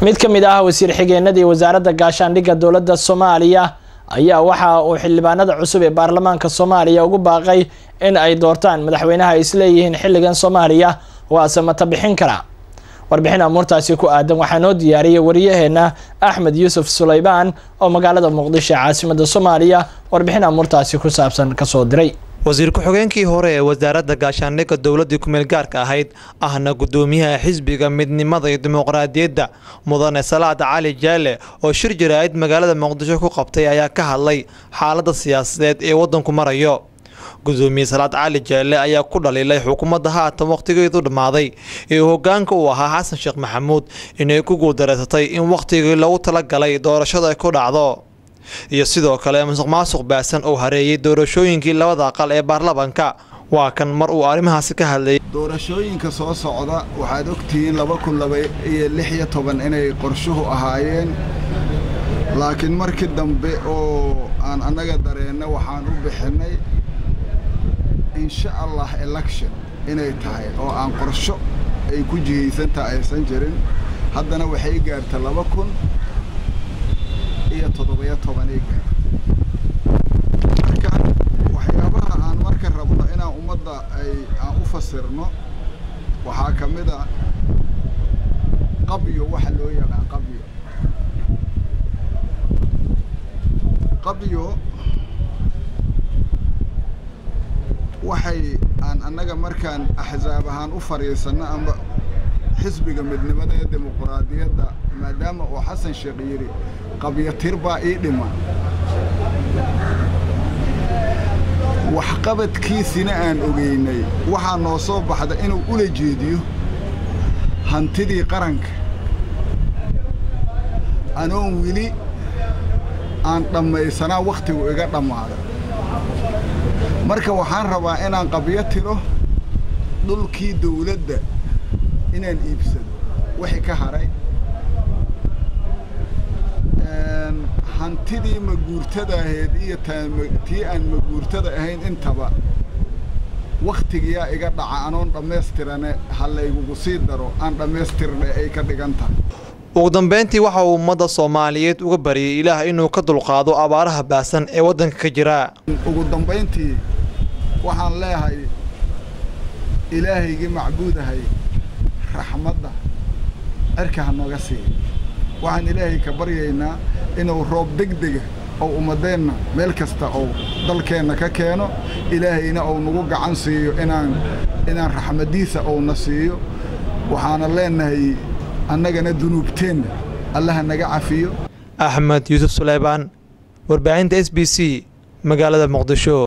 mid ka mid ah wasiir xigeenadii wasaaradda gaashaandhigga dowladda soomaaliya ayaa waxa uu xildhibaanada cusub ee baarlamaanka soomaaliya ugu baaqay in ay doortaan madaxweynaha ay isleeyihiin xilligan soomaaliya waase mata bixin kara warbixin amuurtaasi ku aadan waxaa noo diyaariyay wariyaheena axmed yuusuf sulaymaan oo magaalada muqdisho caasimada soomaaliya warbixin amuurtaasi ku saabsan kasoo diray wasiir ku-xigeenkii hore ee wasaaradda gaashaandhigga dowladdii kumeel gaarka ahayd ahna guddoomiyaha xisbiga midnimada iyo dimuqraadiyadda mudane salaad cali jaale oo shir jaraa'id magaalada muqdisho ku qabtay ayaa ka hadlay xaaladda siyaasadeed ee waddanku marayo gudoomiye salaad cali jaale ayaa ku dhaliilay xukuumadda haatan wakhtigeedu dhammaaday ee hoggaanka uu ahaa xasan sheekh maxamuud inay ku guuldareysatay in wakhtigii loogu talagalay doorashada ay ku dhacdo iyo sidoo kale musuq maasuq baasan oo hareeyay doorashooyinkii labada aqal ee baarlamanka waa kan mar uu arrimahaasi ka hadlayay doorashooyinka soo socda waxaad ogtihiin laba kun laba iyo lix iyo toban inay qorshuhu ahaayeen laakiin markii dambe oo aan annaga dareenna waxaan u bixinnay insha allah election inay tahay oo aan qorsho ay ku jihaysantaha aysan jirin haddana waxay gaarta laba kun iyo toddobiyo tobanay gaarta marka waxyaabaha aan marka rabno inaan ummadda ay aan u fasirno waxaa ka mid a qabyo waxa loo yaqaan qabyo qabyo waxay aan annaga markaan axsaab ahaan u fadhiisanno amba xisbiga midnimada ee dimuquraadiyadda maadaama uu xasan sheekh yidhi qabyo tir baa ii dhima waxqabadkiisina aan ogeynay waxaa noo soo baxda inuu ula jeediyo hantidii qaranka anoon weli aan dhammaysanaa wakhtigu iga dhammaada marka waxaan rabaa inaan qabyo tiro dhulkii dawladda inaan iibsado wixii ka haray hantidii maguurtada ahayd iyo tii aan maguurtada ahayn intaba wakhtigiyaa iga dhaca anoon dhammaystirane ha laygugu sii daro aan dhammaystirne ay ka dhigan tahay ugu dambeyntii waxa uu ummadda soomaaliyeed uga baryay ilaah inuu ka dulqaado abaaraha baasan ee waddanka ka jira ugu dambayntii waxaan leeyahay ilaahaygii macbuudahay raxmadda cirka ha nooga siiya waxaan ilaahay ka baryaynaa inuu roob degdega oo ummaddeenna meel kasta oo dalkeenna ka keeno ilaahayna uu nagu gacan siiyo inaan inaan raxmaddiisa uuna siiyo waxaana leenahay annagana dunuubteenna allaha naga cafiyo axmed yuusuf suleymaan warbaahinta s b c magaalada muqdisho